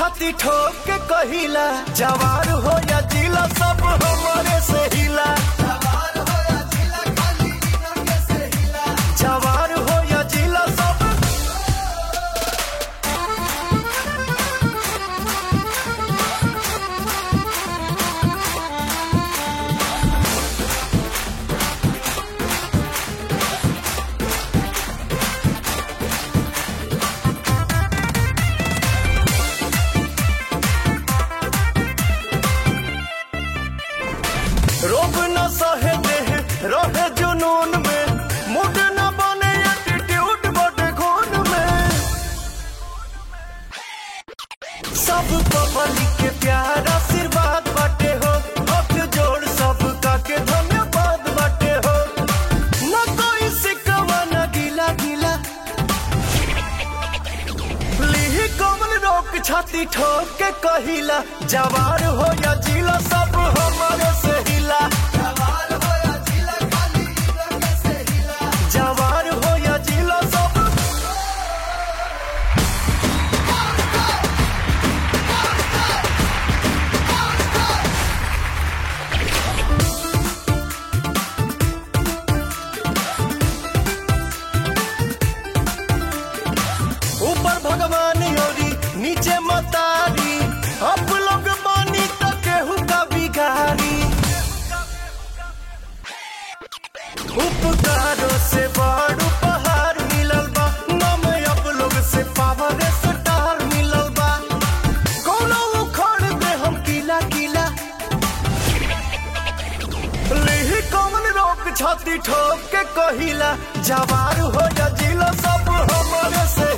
छाती ठोक के कहिला जवार हो या जिला सब हमारे से हिला जवार हो या जिला सब रोब न सहे देह रहे जुनून में मूड न बने एटीट्यूड बटे खून में सब पब्लिक के प्यार आशीर्वाद बाटे हो हाथ जोड़ सब का के धन्यवाद बाटे हो न कोई सिकवा न गिला गिला लीही कमल रोक छाती ठोक के कहिला जवार हो या जिला सब हमारे से हिला जवार हो या जिला सब ऊपर भगवान योरी नीचे मतारी अब लोग बानी तो केहू का बिगारी उपकारों से बड़ उपहार मिलल बा नम अब लोग से पावर स्टार मिलल बा कोनो उखड़ दे हम किला किला लिही कौन रोक छाती ठोक के कहिला जवार हो या जिला सब हमारे से